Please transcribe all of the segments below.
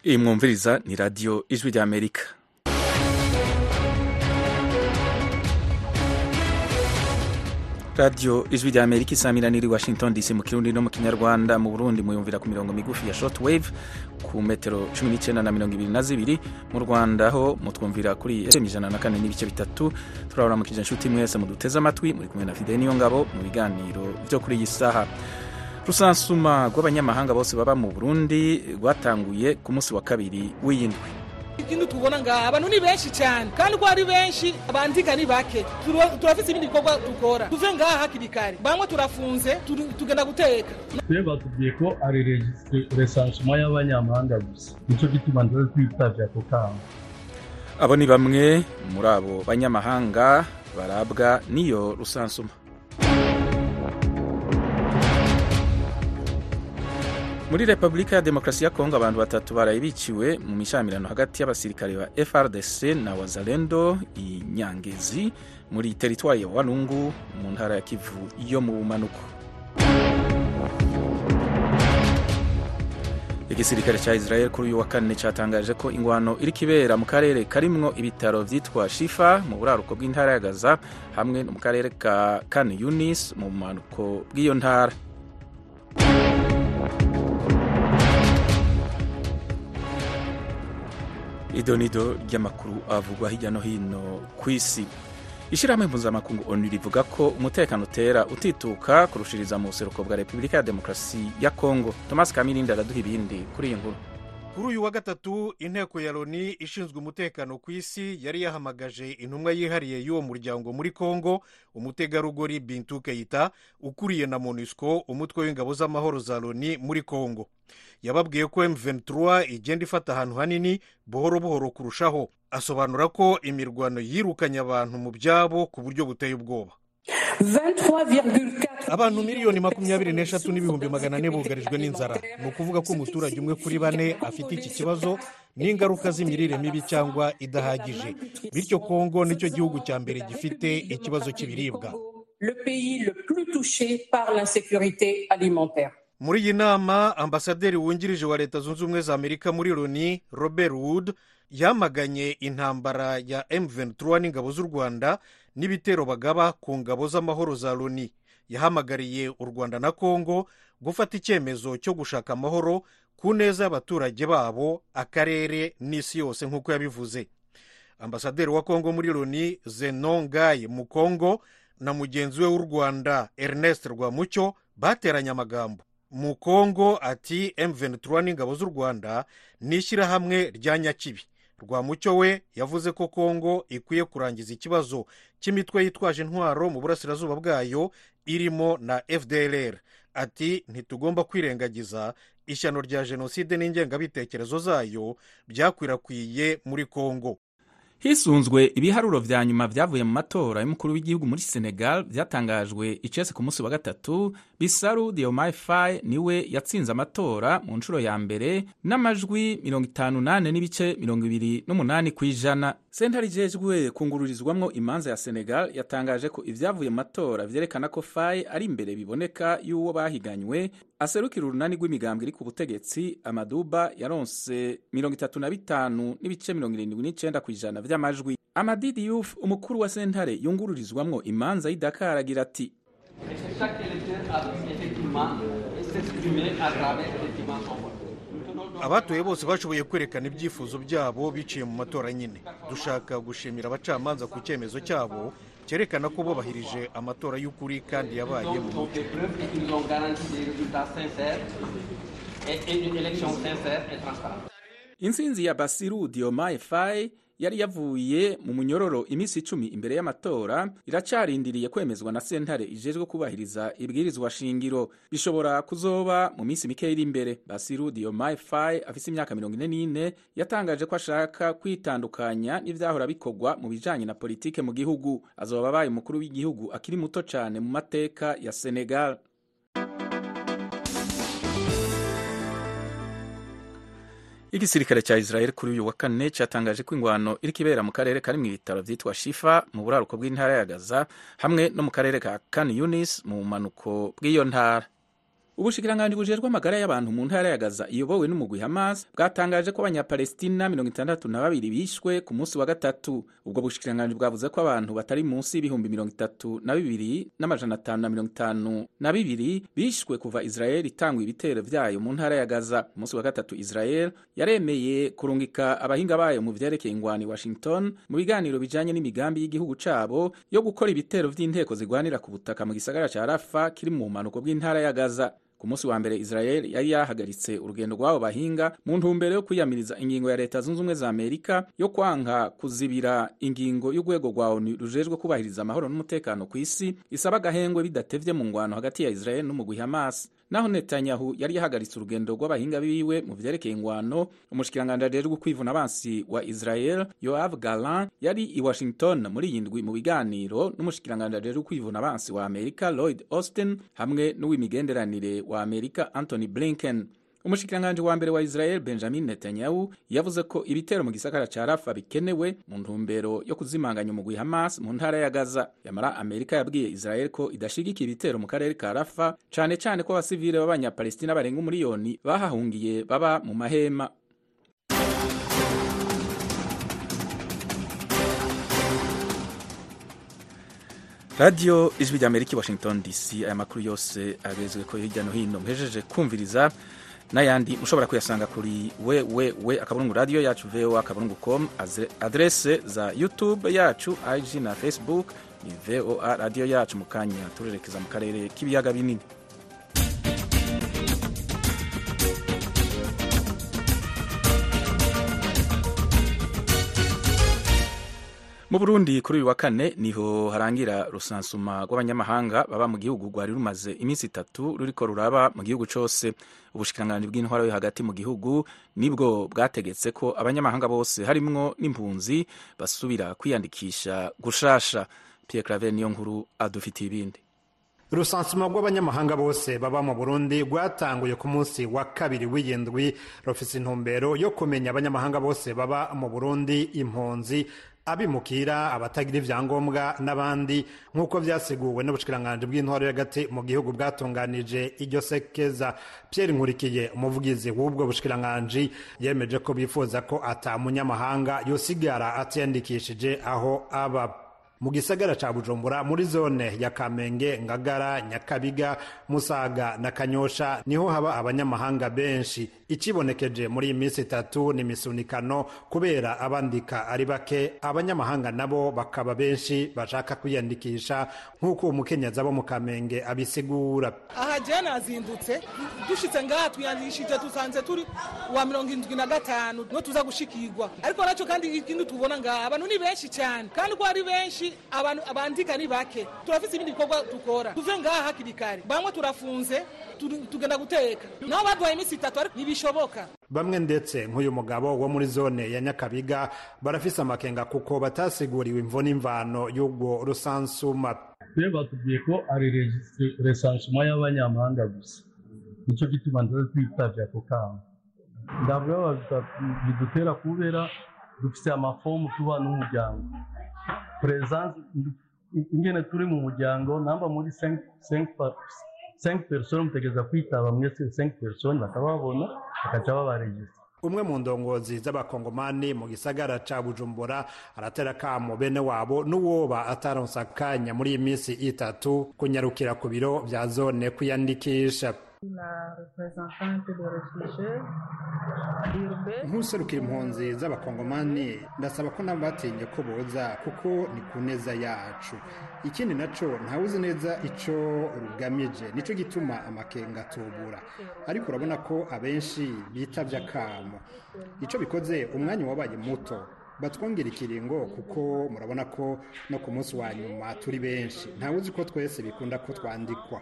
iyi mwumviriza ni radiyo ijwi ry'amerika radiyo ijwi ry'amerika isamirana iri washington dc mu kirundi no mu kinyarwanda mu burundi muyumvira ku mirongo migufi ya short wave ku metero cumi n'icyenda na mirongo ibiri na zibiri mu rwanda ho mutwumvira kuri fm ijana na kane n'ibice bitatu turabaramukije inshuti mwese muduteze amatwi muri kumwe na fide niyo ngabo mu biganiro byo kuri iyi saha rusansuma rw'abanyamahanga bose baba mu burundi rwatanguye ku munsi wa kabiri w'iyindwi ikindi tubona ngaha abantu ni benshi cyane kandi uko ari benshi abandika ni bake Turo- turafise ibindi bikorwa dukora tuve ngaha hakiri kare bamwe turafunze turi- tugenda guteka twe batubwiye ko ari resansoma y'abanyamahanga gusa nicyo gituma ndore twitavye ako kamo abo ni bamwe muri abo banyamahanga barabwa n'iyo rusansuma muri repubulika ya demokarasi ya kongo abantu batatu baraye biciwe mu mishamirano hagati y'abasirikare ba frdc na wazalendo i nyangezi muri teritwari ya walungu mu ntara ya kivu yo mu bumanuko igisirikare cya israel kuri uyu wa kane cyatangaje ko ingwano iri kibera mu karere karimwo ibitaro vyitwa shifa mu buraruko bw'intara ya gaza hamwe no mu karere ka kan yunis mu bumanuko bw'iyo ntara idonido ry'amakuru avugwa hirya no hino ku isi ishyirahamwe mpuzamakungu onu rivuga ko umutekano utera utituka kurushiriza mu buseruko bwa repubulika ya demokarasi ya kongo thomas kamirindi araduha ibindi kuri iyi nkuru kuri uyu wa gatatu inteko ya loni ishinzwe umutekano ku isi yari yahamagaje intumwa yihariye y'uwo muryango muri congo umutegarugori bintu keita ukuriye na monusco umutwe w'ingabo z'amahoro za loni muri congo yababwiye ko m23 igenda ifata ahantu hanini buhoro buhoro kurushaho asobanura ko imirwano yirukanye abantu mu byabo ku buryo buteye ubwoba 23,4 abantu miliyoni makumyabiri n'eshatu n'ibihumbi magana ane bugarijwe n'inzara ni ukuvuga ko umuturage umwe kuri bane afite iki kibazo n'ingaruka z'imirire mibi cyangwa idahagije bityo kongo nicyo gihugu cya mbere gifite ikibazo cy'ibiribwa le pays le plus touché par l'insécurité alimentaire. muri iyi nama ambasaderi wungirije wa leta zunze ubumwe za amerika muri loni robert wood yamaganye intambara ya m23 n'ingabo z'u rwanda n'ibitero bagaba ku ngabo z'amahoro za loni yahamagariye u rwanda na kongo gufata icyemezo cyo gushaka amahoro ku neza y'abaturage babo akarere n'isi yose nk'uko yabivuze ambasaderi wa kongo muri loni zenon gaye mu kongo na mugenzi we w'u rwanda ernest rwamucyo bateranye amagambo mu kongo ati m23 n'ingabo z'u rwanda ni ishyirahamwe rya nyakibi rwamucyo we yavuze ko kongo ikwiye kurangiza ikibazo cy'imitwe yitwaje intwaro mu burasirazuba bwayo irimo na fdlr ati ntitugomba kwirengagiza ishyano rya jenoside n'ingengabitekerezo zayo byakwirakwiye muri kongo hisunzwe ibiharuro vya nyuma vyavuye mu matora y'umukuru w'igihugu muri senegal vyatangajwe icese ku munsi wa gatatu bisaru diomaye faye niwe yatsinze amatora mu nshuro ya mbere n'amajwi 58 n'ibice 28 kw'ijana sentare ijejwe kungururizwamwo imanza ya senegal yatangaje ko ivyavuye mu matora vyerekana ko faye ari imbere biboneka y'uwo bahiganywe aserukira urunani rw'imigambwe iri ku butegetsi amaduba yaronse 35 n'ibice 79 kw'ijana vy'amajwi amadi diouf umukuru wa sentare yungururizwamwo imanza y'i dakar agira ati Et que chaque électeur a pu effectivement s'exprimer à travers effectivement son vote. Nous tenons donc abatoye bose bashoboye kwerekana ibyifuzo byabo biciye mu matora nyine dushaka gushimira abacamanza ku cyemezo cyabo cyerekana ko bubahirije amatora y'ukuri kandi yabaye mu ils ont mucyo fait preuve et qu'ils ont garanti des résultats sincères et, et une élection sincère et transparente. intsinzi ya basiru diomaye faye yari yavuye mu munyororo iminsi icumi imbere y'amatora iracarindiriye kwemezwa na sentare ijejwe kubahiriza ibwirizwa shingiro bishobora kuzoba mu minsi mike iri imbere basiru diomaye faye afise imyaka mirongo ine n'ine yatangaje ko ashaka kwitandukanya n'ivyahora bikorwa mu bijanye na politike mu gihugu azoba abaye umukuru w'igihugu akiri muto cane mu mateka ya senegal igisirikare cya israel kuri uyu wa kane cyatangaje ko ingwano iri kibera mu karere kari mu ibitaro vyitwa shifa mu buraruko bw'intara ya gaza hamwe no mu karere ka kan yunis mu bumanuko bw'iyo ntara ubushikiranganji bujejwe amagara y'abantu mu ntara ya gaza iyobowe n'umugwi hamas bwatangaje ko abanyapalestina mirongo itandatu na babiri bishwe ku munsi wa gatatu ubwo bushikiranganji bwavuze ko abantu batari munsi y'ibihumbi mirongo itatu na bibiri n'amajana atanu na mirongo itanu na bibiri bishwe kuva israel itangwa ibitero vyayo mu ntara ya gaza ku munsi wa gatatu israel yaremeye kurungika abahinga bayo mu vyerekeye ingwani washington mu biganiro bijanye n'imigambi y'igihugu cabo yo gukora ibitero vy'inteko zigwanira ku butaka mu gisagara ca rafa kiri mu bumanuko bw'intara ya gaza ku munsi wa mbere israel yari yahagaritse urugendo rw'abo bahinga mu ntumbero yo kwiyamiriza ingingo ya leta zunze ubumwe za amerika yo kwanka kuzibira ingingo y'urwego rwa onu rujejwe kubahiriza amahoro n'umutekano ku isi isaba agahengwe bidatevye mu ngwano hagati ya israel n'umugwi hamas naho netanyahu yari yahagaritse urugendo rw'abahinga biwe mu vyerekeye ingwano umushikiranganji ajejwe kwivuna abansi wa israel yoav galan yari i washington muri iyi ndwi mu biganiro n'umushikiranganji ajejwe kwivuna abansi wa amerika lloyd austin hamwe n'uw'imigenderanire wa amerika anthony blinken umushikiranganji wa mbere wa israel benjamin netanyahu yavuze ko ibitero mu gisagara ca rafa bikenewe mu ntumbero yo kuzimanganya umugwi hamas mu ntara ya gaza yamara amerika yabwiye israel ko idashigikira ibitero mu karere ka rafa cane cane ko abasivile b'abanyapalestina barenga umuriyoni bahahungiye baba mu mahema radiyo ijwi rya amerika i washington dc aya makuru yose agezwe ko hirya no hino muhejeje kumviriza n'ayandi mushobora kuyasanga kuri wewewe akaburungu radiyo yacu voa akaburungu com adrese za youtube yacu ig na facebook ni voa radiyo yacu mu kanya turerekeza mu karere k'ibiyaga binini mu burundi kuri uyu wa kane niho harangira rusansuma rw'abanyamahanga baba mu gihugu rwari rumaze iminsi itatu ruriko ruraba mu gihugu cose ubushikiranganji bw'intwaro yo hagati mu gihugu nibwo bwategetse ko abanyamahanga bose harimwo n'impunzi basubira kwiyandikisha gushasha pierre claver niyo nkuru adufitiye ibindi urusansuma rw'abanyamahanga bose baba mu burundi rwatanguye ku munsi wa kabiri w'iyindwi rufise intumbero yo kumenya abanyamahanga bose baba mu burundi impunzi abimukira abatagira ivyangombwa n'abandi nk'uko vyasiguwe n'ubushikiranganji bw'intwaro y'agati mu gihugu bwatunganije iryo sekeza pierre nkurikiye umuvugizi w'ubwo bushikiranganji yemeje ko bifuza ko ata munyamahanga yosigara atiyandikishije aho aba mu gisagara ca bujumbura muri zone ya kamenge ngagara nyakabiga musaga na kanyosha niho haba abanyamahanga benshi ikibonekeje muri iyi minsi itatu ni imisunikano kubera abandika ari bake abanyamahanga nabo bakaba benshi bashaka kwiyandikisha nk'uko umukenyezi abo mu kamenge abisigura aha jewe nazindutse dushitse ngaha twiyandikishije dusanze turi wa mirongo indwi na gatanu niho tuza gushikirwa ariko nacyo kandi ikindi tubona ngaha abantu ni benshi cyane kandi ko ari benshi abantu abandika ni bake turafise ibindi bikorwa dukora tuve ngaha hakiri kare bamwe turafunze tugenda guteka naho baduhaye iminsi itatu ariko ntibishoboka bamwe ndetse nk'uyu mugabo wo muri zone ya nyakabiga barafise amakenga kuko batasiguriwe imvo n'imvano y'ubwo rusansuma twe batubwiye ko ari resansuma y'abanyamahanga gusa nicyo gituma ndaza twitavye ako kamo ndavuga bidutera kubera dufise amafomu tuba n'umuryango presence ingene turi mu muryango namba muri 5 personnes mutegereza kwitaba mwese 5 personnes bakababona bakaca babaregistra umwe mu ndongozi z'abakongomani mu gisagara ca bujumbura aratera kamo bene wabo n'uwoba ataronsa akanya muri iyi minsi itatu kunyarukira ku biro vya zone kwiyandikisha nk'userukira impunzi z'abakongomani ndasaba ko nabo batinye ko boza kuko ni ku neza yacu ikindi naco ntawuzi neza ico rugamije nico gituma amakenga atubura ariko urabona ko abenshi bitavye akamo ico bikoze umwanya wabaye muto batwongera ikiringo kuko murabona ko no ku munsi wa nyuma turi benshi ntawuzi ko twese bikunda ko twandikwa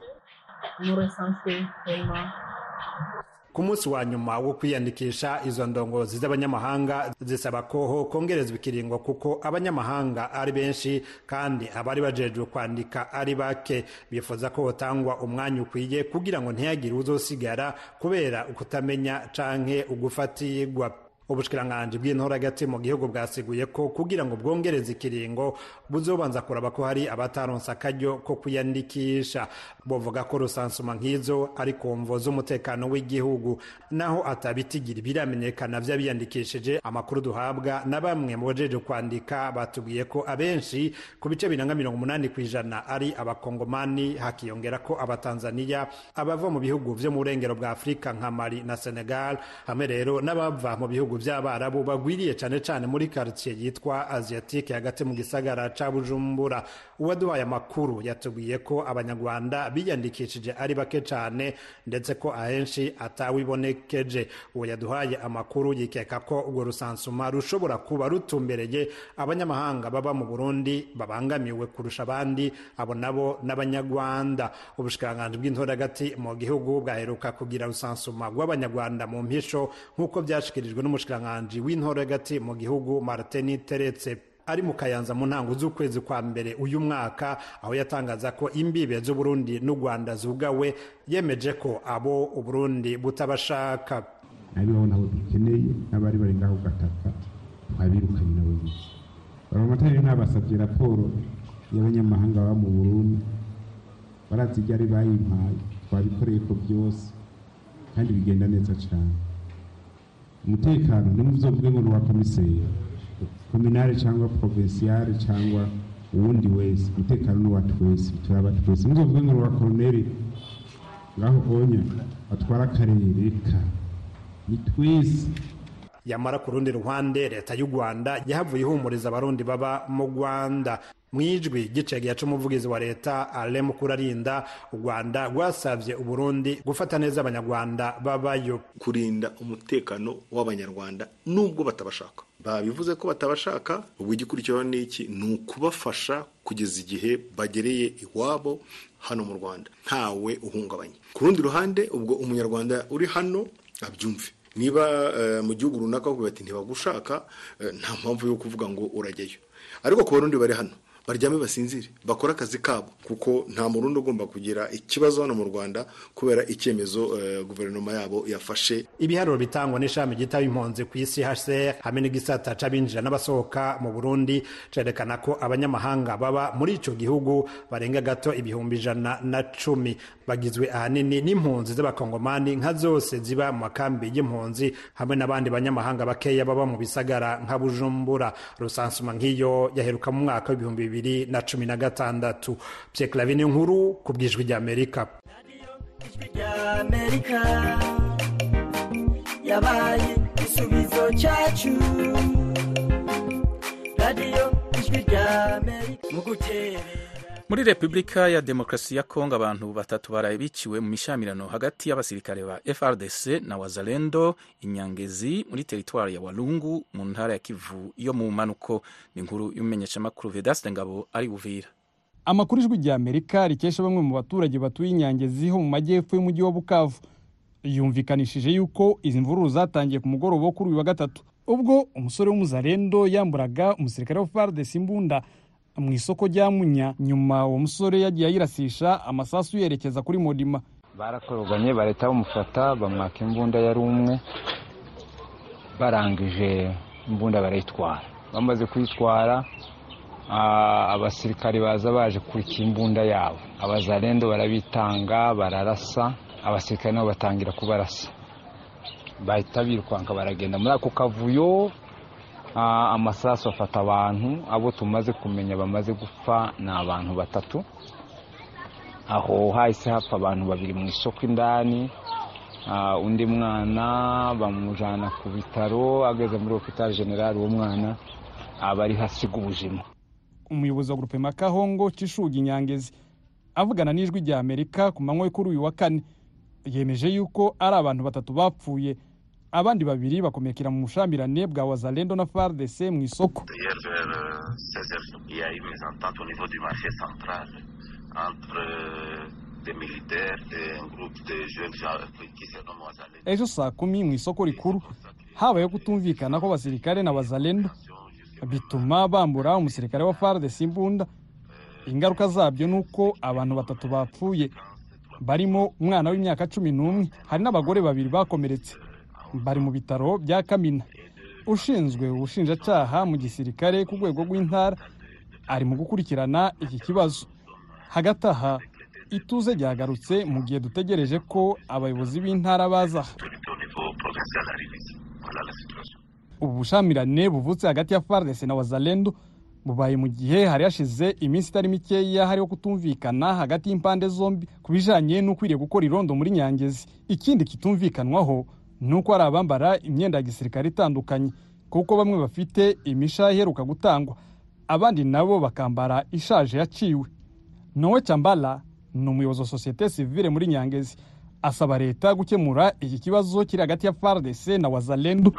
ku munsi wa nyuma wo kwiyandikisha izo ndongozi z'abanyamahanga zisaba ko kongerezwa ikiringo kuko abanyamahanga ari benshi kandi abari bajejwe kwandika ari bake bifuza ko hotangwa umwanya ukwiye kugira ngo ntihagire uzosigara kubera ukutamenya canke ugufatirwa ubushikiranganji bw'intora hagati mu gihugu bwasiguye ko kugira ngo bwongereze ikiringo buzobanza kuraba ko hari abataronse akaryo ko kwiyandikisha bovuga ko rusansuma nk'izo ari ku mvo z'umutekano w'igihugu naho atabitigira biramenyekana vy'abiyandikishije amakuru duhabwa na bamwe mu bajeje kwandika batubwiye ko abenshi ku bice biranga mirongo umunani ku ijana ari abakongomani hakiyongera ko abatanzaniya abava mu bihugu vyo mu burengero bwa afurika nka mali na senegal hamwe rero n'abava mu bihugu vy'abarabu bagwiriye cane cane muri quartier yitwa asiatique hagati mu gisagara ca bujumbura uwaduhaye amakuru yatubwiye ko abanyarwanda biyandikishije ari bake cane ndetse ko ahenshi atawibonekeje uwo yaduhaye amakuru yikeka ko urwo rusansuma rushobora kuba rutumbereye abanyamahanga baba mu burundi babangamiwe kurusha abandi abo nabo n'abanyarwanda ubushikiranganji bw'intora hagati mu gihugu bwaheruka kugira rusansuma rw'abanyarwanda mu mpisho nk'uko byashikirijwe n'umushikiranganji w'intora hagati mu gihugu martin teretse ari mu kayanza mu ntango z'ukwezi kwa mbere uyu mwaka aho yatangaza ko imbibe z'uburundi n'u rwanda zugawe yemeje ko abo uburundi butabashaka abibaho nabo dukeneye n'abari bari ngaho gataka twabirukanye nabo nyine baramatari ntabasabye raporo y'abanyamahanga baba mu burundi barazi ibyo ari bayimpaye twabikoreye ko byose kandi bigenda neza cyane umutekano ntimuzovuge ngo ni uwa komiseri kominare cyangwa provinsiyare cyangwa uwundi wese umutekano ni uwa twese turaba twese muzovuge ngo ni uwa koroneri ngaho onya batwara akarere ka ni twese yamara ku rundi ruhande leta y'u rwanda yahavuye ihumuriza abarundi baba mu rwanda mu ijwi gicega c'umuvugizi wa leta ale mukurarinda u rwanda rwasavye uburundi gufata neza abanyarwanda babayo kurinda umutekano w'abanyarwanda nubwo batabashaka babivuze ko batabashaka ubwo igikurikiraho ni iki ni ukubafasha kugeza igihe bagereye iwabo hano mu rwanda ntawe uhungabanye ku rundi ruhande ubwo umunyarwanda uri hano abyumve niba mu gihugu runaka bavuga bati ntibagushaka nta mpamvu yo kuvuga ngo urajyayo ariko ku barundi bari hano baryame basinzire bakore akazi kabo kuko nta murundi ugomba kugira ikibazo hano mu rwanda kubera icyemezo guverinoma yabo yafashe ibiharuro bitangwa n'ishami ryitaba impunzi ku isi hcr hamwe n'igisata c'abinjira n'abasohoka mu burundi cerekana ko abanyamahanga baba muri ico gihugu barenga gato ibihumbi ijana na cumi bagizwe ahanini n'impunzi z'abakongomani nka zose ziba mu makambi y'impunzi hamwe n'abandi banyamahanga bakeya baba mu bisagara nka bujumbura rusansuma nk'iyo yaheruka mu mwaka w'ibihumbi bibiri na cumi na gatandatu pyeklavi nkuru ku bwijwi ry'amerika yabaye igisubizo cyacu radiyo ijwi ry'amerika mu gutera muri repubulika ya demokarasi ya kongo abantu batatu baraye biciwe mu mishamirano hagati y'abasirikare ba frdc na wazalendo inyangezi muri teritwari ya walungu mu ntara ya kivu yo mu mpanuko ni inkuru y'umumenyeshamakuru vedaste ngabo ari buvira amakuru ijwi rya amerika rikesha bamwe mu baturage batuye inyangezi ho mu majyepfo y'umujyi wa bukavu yumvikanishije yuko izi mvururu zatangiye ku mugoroba wo kuri uyu wa gatatu ubwo umusore w'umuzarendo yamburaga umusirikare wa frdc imbunda mu isoko rya munya nyuma uwo musore yagiye ayirasisha amasasu yerekeza kuri modima barakoroganye barahita bamufata bamwaka imbunda yari umwe barangije imbunda barayitwara bamaze kuyitwara abasirikari baza baje kurika imbunda yabo abazarendo barabitanga bararasa abasirikare nabo batangira kubarasa bahita birukanka baragenda muri ako kavuyo amasasu afata abantu abo tumaze kumenya bamaze gupfa ni abantu batatu aho hahise hapfa abantu babiri mu isoko indani undi mwana bamujyana ku bitaro ageze muri hopitali generali uwo mwana aba ari hasiga ubuzima umuyobozi wa gurupe makahongo cishuga inyangezi avugana n'ijwi rya amerika ku manywa kuri uyu wa kane yemeje yuko ari abantu batatu bapfuye abandi babiri bakomekera mu bushambirane bwa wazalendo na fardc mu isoko ejo saa kumi mu isoko rikuru habayeho kutumvikana kw'abasirikare na wazalendo bituma bambura umusirikare wa fardc imbunda ingaruka zabyo ni uko abantu batatu bapfuye barimo umwana w'imyaka cumi n'umwe hari n'abagore babiri bakomeretse bari mu bitaro bya kamina ushinzwe ubushinjacaha mu gisirikare ku rwego rw'intara ari mu gukurikirana iki kibazo hagati aha ituze ryagarutse mu gihe dutegereje ko abayobozi b'intara baza aha ubu bushamirane buvutse hagati ya FARDC na wazalendo bubaye mu gihe hari hashize iminsi itari mikeya hariho kutumvikana hagati y'impande zombi ku bijanye n'ukwiriye gukora irondo muri nyangezi ikindi kitumvikanwaho ni uko hari abambara imyenda ya gisirikare itandukanye kuko bamwe bafite imisha iheruka gutangwa abandi nabo bakambara ishaje yaciwe nowe cyambala ni umuyobozi wa sosiyete sivile muri nyangezi asaba leta gukemura iki kibazo kiri hagati ya FARDC na wazalendo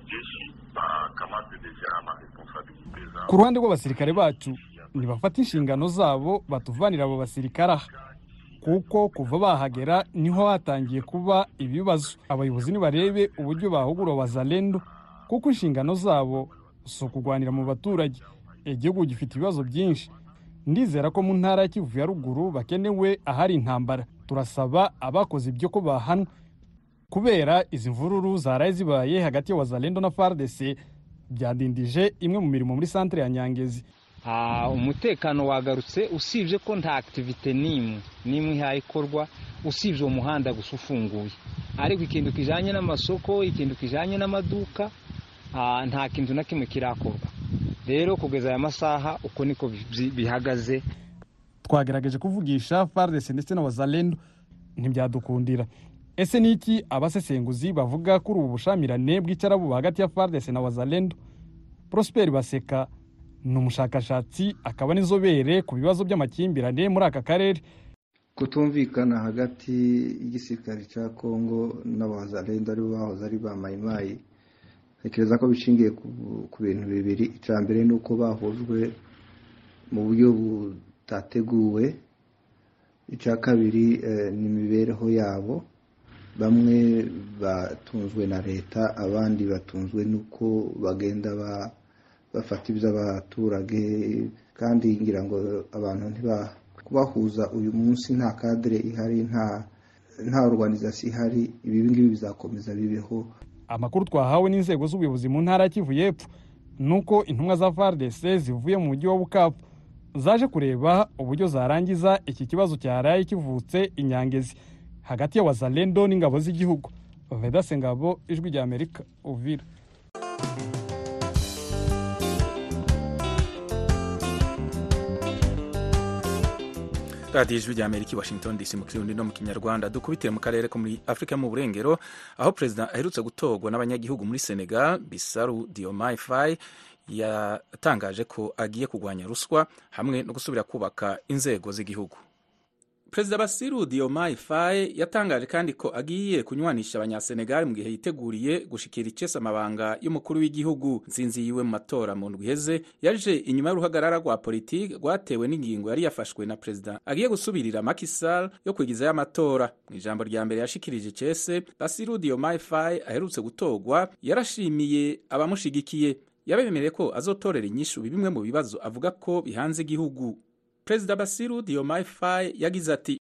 ku ruhande rw'abasirikare bacu ntibafata inshingano zabo batuvanira abo basirikare aha kuko kuva bahagera niho hatangiye kuba ibibazo abayobozi nibarebe uburyo bahugura wazalendo kuko inshingano zabo si ukugwanira mu baturage igihugu gifite ibibazo byinshi ndizera ko mu ntara ya kivu ya ruguru bakenewe ahari intambara turasaba abakoze ibyo ko bahanwa kubera izi mvururu zaraye zibaye hagati ya wazalendo na FARDC byadindije imwe mu mirimo muri santere ya nyangezi umutekano wagarutse usibye ko nta akitivite n'imwe n'imwe ihayikorwa usibye uwo muhanda gusa ufunguye ariko ikintu kijyanye n'amasoko ikintu kijyanye n'amaduka nta kintu na kimwe kirakorwa rero kugeza aya masaha uko niko bihagaze twagerageje kuvugisha FARDC ndetse na wazalendo ntibyadukundira ese ni iki abasesenguzi bavuga kuri ubu bushamirane bw'icyarabu hagati ya FARDC na wazalendo Prosper Baseka ni umushakashatsi akaba n'inzobere ku bibazo by'amakimbirane muri aka karere kutumvikana hagati y'igisirikare cya kongo n'abazalendo aribo bahoze ari ba mayimayi ntekereza ko bishingiye ku bintu bibiri icya mbere ni uko bahujwe mu buryo butateguwe icya kabiri ni imibereho yabo bamwe batunzwe na leta abandi batunzwe n'uko bagenda bafata iby'abaturage kandi ngira ngo abantu kubahuza uyu munsi nta kadire ihari nta nta organizasiyo ihari ibi ngibi bizakomeza bibeho amakuru twahawe n'inzego z'ubuyobozi mu ntara ya kivu y'epfo ni uko intumwa za FARDC zivuye mu mujyi wa bukavu zaje kureba uburyo zarangiza iki kibazo cyaraye kivutse inyangezi hagati ya wazalendo n'ingabo z'igihugu vedase ngabo ijwi rya amerika uvira radiyo ijwi rya amerika i washington dc mu kirundi no mu kinyarwanda dukubitire mu karere ko muri afurika mu burengero aho perezida aherutse gutorwa n'abanyagihugu muri senegal bisaru diomaye faye yatangaje ko agiye kurwanya ruswa hamwe no gusubira kubaka inzego z'igihugu perezida basiru diomaye faye yatangaje kandi ko agiye kunywanisha abanyasenegali mu gihe yiteguriye gushikira icesa amabanga y'umukuru w'igihugu nsinzi yiwe mu matora mu ndwi iheze yaje inyuma y'uruhagarara rwa politiki rwatewe n'ingingo yari yafashwe na perezida agiye gusubirira makisal yo kwigizayo amatora mu ijambo rya mbere yashikirije icese basiru diomaye faye aherutse gutorwa yarashimiye abamushigikiye yabemereye ko azotorera inyishu bimwe mu bibazo avuga ko bihanze igihugu perezida basiru diomaye faye yagize ati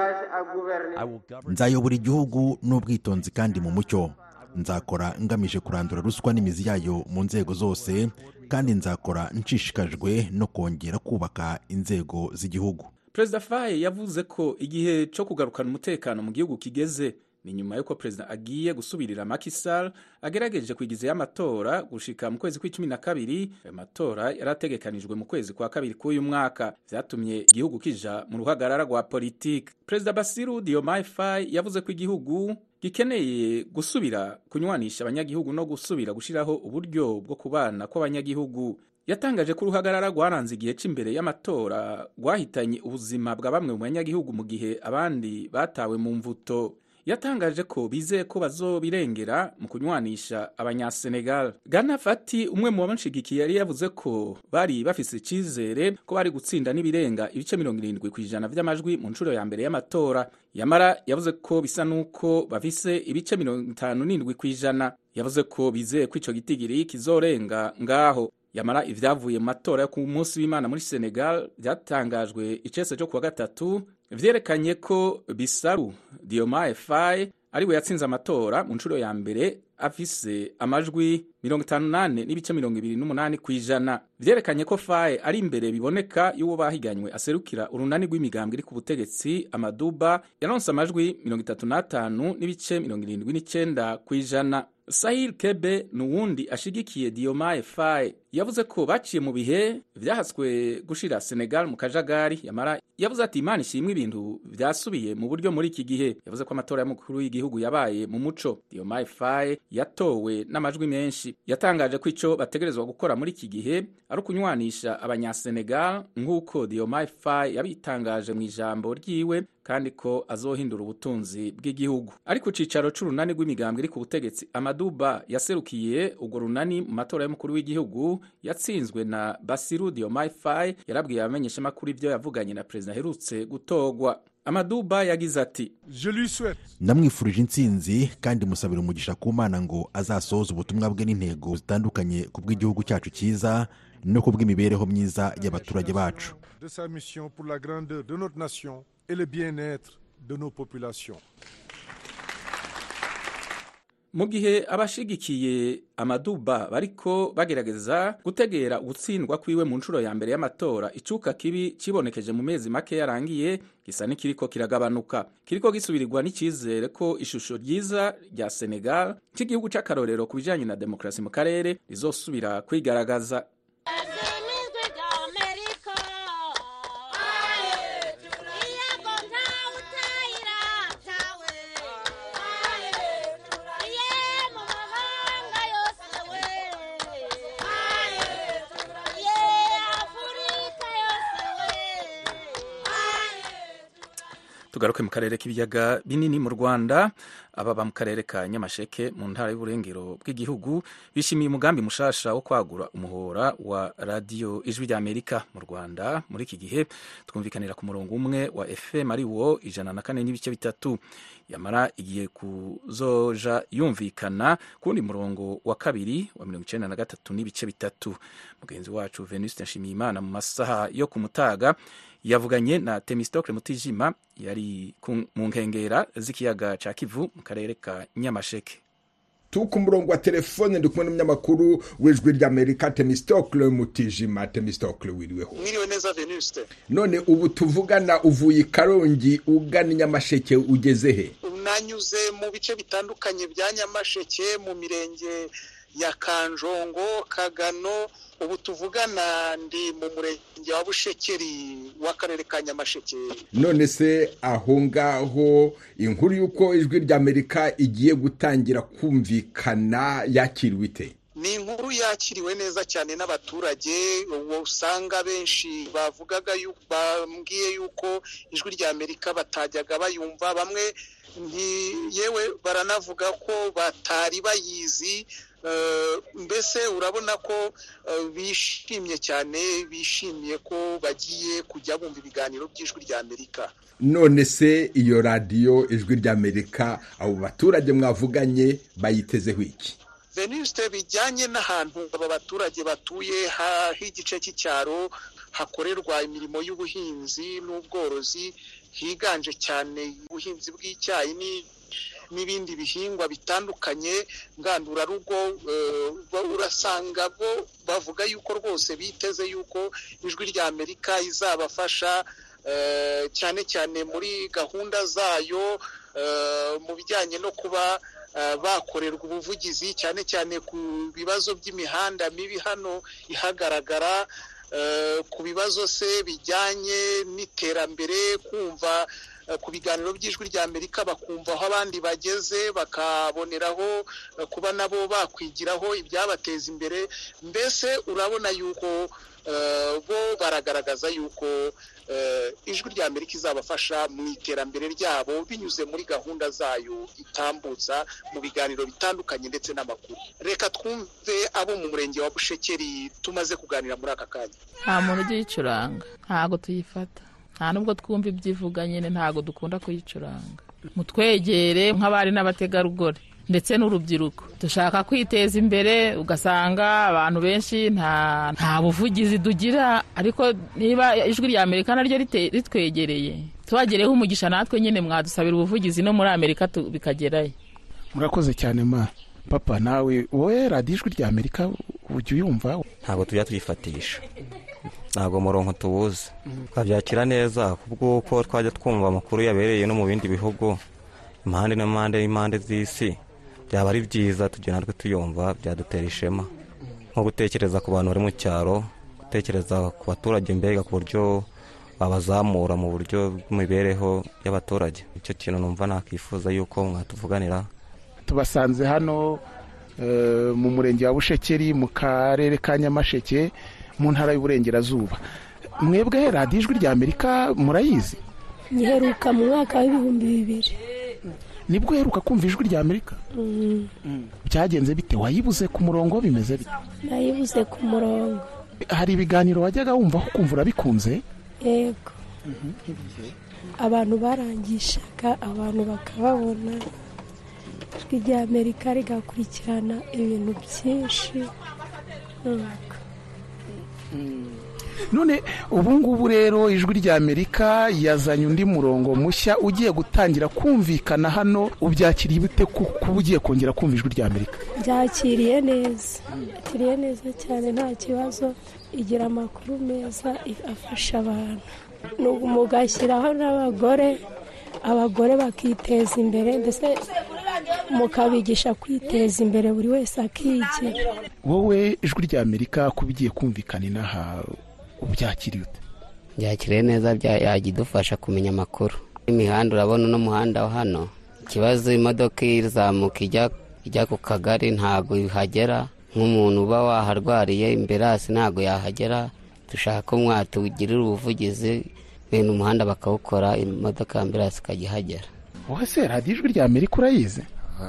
nzayobora igihugu n'ubwitonzi kandi mu mucyo nzakora ngamije kurandura ruswa n'imizi yayo mu nzego zose kandi nzakora nshishikajwe no kongera kubaka inzego z'igihugu perezida faye yavuze ko igihe cyo kugarukana umutekano mu gihugu kigeze ni nyuma y'uko perezida agiye gusubirira makisal agerageje kwigizayo amatora gushika mu kwezi kw'icumi na kabiri ayo matora yari ategekanijwe mu kwezi kwa kabiri k'uyu mwaka vyatumye igihugu kija mu ruhagarara rwa politiki perezida basiru diomaye faye yavuze ko igihugu gikeneye gusubira kunywanisha abanyagihugu no gusubira gushiraho uburyo bwo kubana kw'abanyagihugu yatangaje ko uruhagarara rwaranze igihe cy'imbere y'amatora rwahitanye ubuzima bwa bamwe mu banyagihugu mu gihe abandi batawe mu mvuto yatangaje ko bizeye ko bazobirengera mu kunywanisha abanyasenegal gana fati umwe mu bamushigikiye yari yavuze ko bari bafise icizere ko bari gutsinda n'ibirenga ibice mirongo irindwi ku ijana vy'amajwi mu nshuro ya mbere y'amatora yamara yavuze ko bisa n'uko bafise ibice mirongo itanu n'indwi ku ijana yavuze ko bizeye ko ico gitigiri kizorenga ngaho yamara ivyavuye mu matora yo ku munsi w'imana muri senegal vyatangajwe icese cyo kuwa gatatu vyerekanye ko bisaru diomaye faye ariwe yatsinze amatora mu nshuro ya mbere afise amajwi mirongo itanu nane n'ibice mirongo ibiri n'umunani ku ijana vyerekanye ko faye ari imbere biboneka y'uwo bahiganywe aserukira urunani rw'imigambwe iri ku butegetsi amaduba yaronse amajwi mirongo itatu n'atanu n'ibice mirongo irindwi n'icenda ku ijana sahil kebe ni uwundi ashigikiye diomaye faye yavuze ko baciye mu bihe vyahaswe gushira senegal mu kajagari yamara yavuze ati imana ishimwe ibintu vyasubiye mu buryo muri iki gihe yavuze ko amatora y'umukuru w'igihugu yabaye mu muco diomaye faye yatowe n'amajwi menshi yatangaje ko ico bategerezwa gukora muri iki gihe ari ukunywanisha abanyasenegal nk'uko diomaye faye yabitangaje mu ijambo ryiwe kandi ko azohindura ubutunzi bw'igihugu ari ku cicaro c'urunani rw'imigambwe iri ku butegetsi amaduba yaserukiye urwo runani mu matora y'umukuru w'igihugu yatsinzwe na basiru diomaye faye yarabwiye abamenyeshamakuru ivyo yavuganye na perezida aherutse gutogwa amaduba yagize ati ndamwifurije intsinzi kandi musabira umugisha ku mana ngo azasohoze ubutumwa bwe n'intego zitandukanye ku bw'igihugu cyacu cyiza no ku bw'imibereho myiza y'abaturage bacu de sa mission pour la grandeur de notre nation et le bien-être de nos populations. mu gihe abashigikiye amaduba bariko bagerageza gutegera ugutsindwa kwiwe mu nshuro ya mbere y'amatora icuka kibi cibonekeje mu mezi make yarangiye gisa n'ikiriko kiragabanuka kiriko gisubirirwa n'icizere ko ishusho ryiza rya senegal cy'igihugu c'akarorero ku bijanye na demokarasi mu karere rizosubira kwigaragaza tugaruke mu karere k'ibiyaga binini mu rwanda ababa mu karere ka nyamasheke mu ntara y'uburengero bw'igihugu bishimiye umugambi mushasha wo kwagura umuhora wa radiyo ijwi ry'amerika mu rwanda muri iki gihe twumvikanira ku murongo umwe wa fm ari wo ijana na kane n'ibice bitatu yamara igiye kuzoja yumvikana ku wundi murongo wa kabiri wa mirongo icenda na gatatu n'ibice bitatu mugenzi wacu venuste nshimiyimana mu masaha yo ku mutaga yavuganye na temistokle mutijima yari mu nkengera z'ikiyaga ca kivu mu karere ka nyamasheke tu ku murongo wa telefone ndi kumwe n'umunyamakuru w'ijwi ry'amerika temistokle mutijima temistokle wiriweho mwiriwe neza venuste none ubu tuvugana uvuye i karongi ugana nyamasheke ugeze he nanyuze mu bice bitandukanye bya nyamasheke mu mirenge ya kanjongo kagano ubu tuvugana ndi mu murenge wa bushekeri w'akarere ka nyamasheke none se aho ngaho inkuru y'uko ijwi ry'amerika igiye gutangira kumvikana yakiriwe ite ni inkuru yakiriwe neza cyane n'abaturage usanga benshi bavugaga bambwiye yuko ijwi ry'amerika batajyaga bayumva bamwe yewe baranavuga ko batari bayizi mbese urabona ko bishimye cyane bishimiye ko bagiye kujya bumva ibiganiro by'ijwi ry'amerika none se iyo radiyo ijwi ry'amerika abo baturage mwavuganye bayitezeho iki venuste bijyanye n'ahantu aba baturage batuye h'igice cy'icyaro hakorerwa imirimo y'ubuhinzi n'ubworozi higanje cyane ubuhinzi bw'icyayi n'ibindi bihingwa bitandukanye ngandurarugo urasanga bo bavuga yuko rwose biteze yuko ijwi ry'amerika izabafasha cyane cyane muri gahunda zayo mu bijyanye no kuba bakorerwa ubuvugizi cyane cyane ku bibazo by'imihanda mibi hano ihagaragara ku bibazo se bijyanye n'iterambere kumva ku biganiro by'ijwi ry'amerika bakumva aho abandi bageze bakaboneraho kuba nabo bakwigiraho ibyabateza imbere mbese urabona yuko bo baragaragaza yuko ijwi ry'amerika izabafasha mu iterambere ryabo binyuze muri gahunda zayo itambutsa mu biganiro bitandukanye ndetse n'amakuru reka twumve abo mu murenge wa bushekeri tumaze kuganira muri aka kanya nta muntu ujya uyicuranga ntabwo tuyifata nta nubwo twumva ibyivuga nyine ntabwo dukunda kuyicuranga mutwegere nk'abari n'abategarugori ndetse n'urubyiruko dushaka kwiteza imbere ugasanga abantu benshi nta buvugizi tugira ariko niba ijwi rya amerika naryo ritwegereye tubagereho umugisha natwe nyine mwadusabira ubuvugizi no muri amerika tu- bikagerayo murakoze cyane ma papa nawe wowe radiyo ijwi rya amerika ujya uyumva ntabwo tujya tuyifatisha ntabwo murongo tuwuzi twabyakira neza kubw'uko twajya twumva amakuru yabereye no mu bindi bihugu impande n'impande n'impande z'isi byaba ari byiza tugiye natwe tuyumva byadutera ishema nko gutekereza ku bantu bari mu cyaro gutekereza ku baturage mbega ku buryo babazamura mu buryo bw'imibereho y'abaturage icyo kintu numva nakwifuza yuko mwatuvuganira tubasanze hano eh, mu murenge wa bushekeri mu karere ka nyamasheke mu ntara y'uburengerazuba mwebwe radiyo ijwi rya amerika murayizi nyiheruka mu mwaka w'ibihumbi bibiri nibwo uheruka kumva ijwi rya amerika Mm, byagenze bite wayibuze ku murongo bimeze bite nayibuze ku murongo hari ibiganiro wajyaga wumva aho ukumva urabikunze yego abantu barangishaga abantu bakababona ijwi rya amerika rigakurikirana ibintu byinshi nuko none ubu ngubu rero ijwi rya amerika yazanye undi murongo mushya ugiye gutangira kumvikana hano ubyakiriye bite ku- kuba ugiye kongera kumva ijwi rya amerika byakiriye neza byakiriye neza cyane nta kibazo igira amakuru meza i- afasha abantu Nubu mugashyiraho n'abagore abagore bakiteza imbere ndetse mukabigisha kwiteza imbere buri wese akigira wowe ijwi rya amerika kuba igiye kumvikana inaha ubyakiriye ute byakiriye neza bya- yajya idufasha kumenya amakuru imihanda urabona uno muhanda wa hano ikibazo imodoka izamuka ijya ijya ku kagari ntabwo ihagera nk'umuntu uba waharwariye imbere hasi ntabwo yahagera dushaka ko mwatugirira ubuvugizi bene umuhanda bakawukora imodoka ya ambirasi ikajya ihagera wowe se radiyo ijwi rya amerika urayizi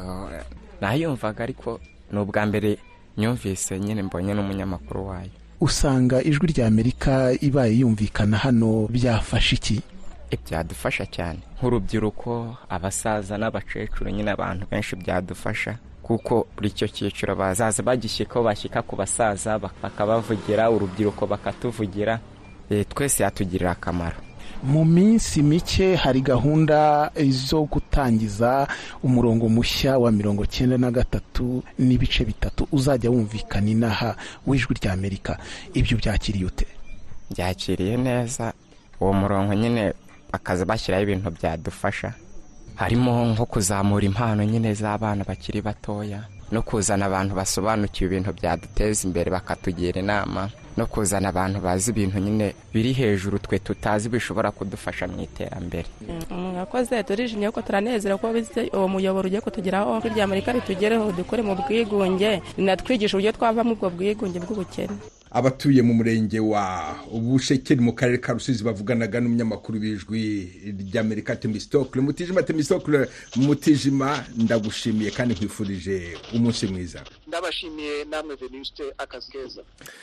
nayumvaga ariko ni ubwa mbere nyumvise nyine mbonye n'umunyamakuru wayo usanga ijwi rya amerika ibaye yumvikana hano byafasha iki byadufasha cyane nk'urubyiruko abasaza n'abakecuru nyine abantu benshi byadufasha kuko buri icyo cyiciro bazaza bagishyikaho bashyika ku basaza bak- bakabavugira urubyiruko bakatuvugira Eh, twese yatugirira akamaro mu minsi mike hari gahunda zo gutangiza umurongo mushya wa mirongo cyenda na gatatu n'ibice bitatu uzajya wumvikana inaha w'ijwi rya amerika ibyo byakiriye ute byakiriye neza uwo murongo nyine bakaza bashyiraho ibintu byadufasha harimo nko kuzamura impano nyine z'abana bakiri batoya no kuzana abantu basobanukiwe ibintu byaduteza imbere bakatugira inama no kuzana abantu bazi ibintu nyine biri hejuru twe tutazi bishobora kudufasha mu iterambere mwakoze turishimye ko turanezerewe ko bize uwo muyoboro ugiye kutugeraho ijwi rya amerika ritugereho dukore mu bwigunge rinatwigisha uburyo twavamo ubwo bwigunge bw'ubukene abatuye mu murenge wa bushekeri mu karere ka rusizi bavuganaga n'umunyamakuru w'ijwi ry'amerika temisitokule mutijima temisitokule mutijima ndagushimiye kandi nkwifurije umunsi mwiza ndabashimiye namwe venuste akazi keza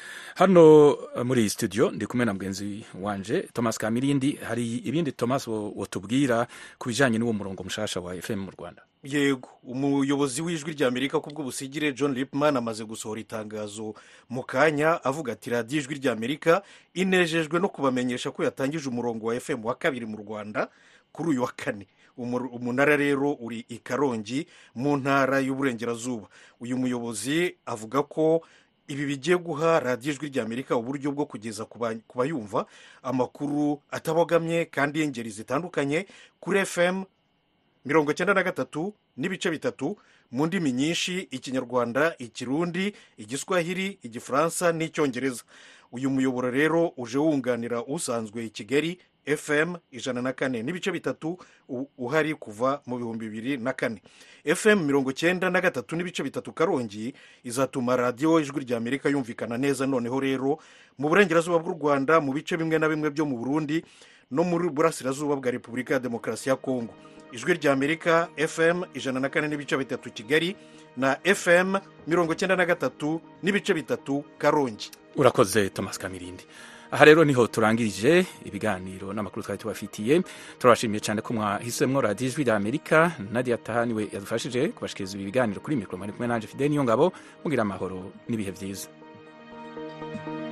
hano uh, muri iyi studio ndi kumwe na mugenzi wanje thomas kamirindi hari ibindi thomas wo- wotubwira ku bijyanye n'uwo murongo mushasha wa fm mu rwanda yego umuyobozi w'ijwi rya amerika ku bw'ubusigire john lipman amaze gusohora itangazo mu kanya avuga ati radiyo ijwi rya amerika inejejwe no kubamenyesha ko yatangije umurongo wa fm wa kabiri mu rwanda kuri uyu wa kane Umur- umunara rero uri i karongi mu ntara y'uburengerazuba uyu muyobozi avuga ko ibi bigiye guha radiyo ijwi rya amerika uburyo bwo kugeza ku ba- ku bayumva amakuru atabogamye kandi y'ingeri zitandukanye kuri fm mirongo icyenda na gatatu n'ibice bitatu mu ndimi nyinshi ikinyarwanda ikirundi igiswahili igifaransa n'icyongereza uyu muyoboro rero uje wunganira usanzwe i kigali fm ijana na kane n'ibice bitatu u- uhari kuva mu bihumbi bibiri na kane fm mirongo icyenda na gatatu n'ibice bitatu karongi izatuma radiyo ijwi rya amerika yumvikana neza noneho rero mu burengerazuba bw'u rwanda mu bice bimwe na bimwe byo mu burundi no muri burasirazuba bwa repubulika ya demokarasi ya kongo ijwi rya amerika fm ijana na kane n'ibice bitatu kigali na fm mirongo icyenda na gatatu n'ibice bitatu karongi urakoze thomas kamirindi aha rero niho turangirije ibiganiro n'amakuru twari tubafitiye turabashimiye cyane ko mwahisemo radiyo ijwi rya amerika nadia tahaniwe yadufashije kubashikiriza ibi biganiro kuri mikoro mwari kumwe nanjye fide niyo ngabo mugira amahoro n'ibihe byiza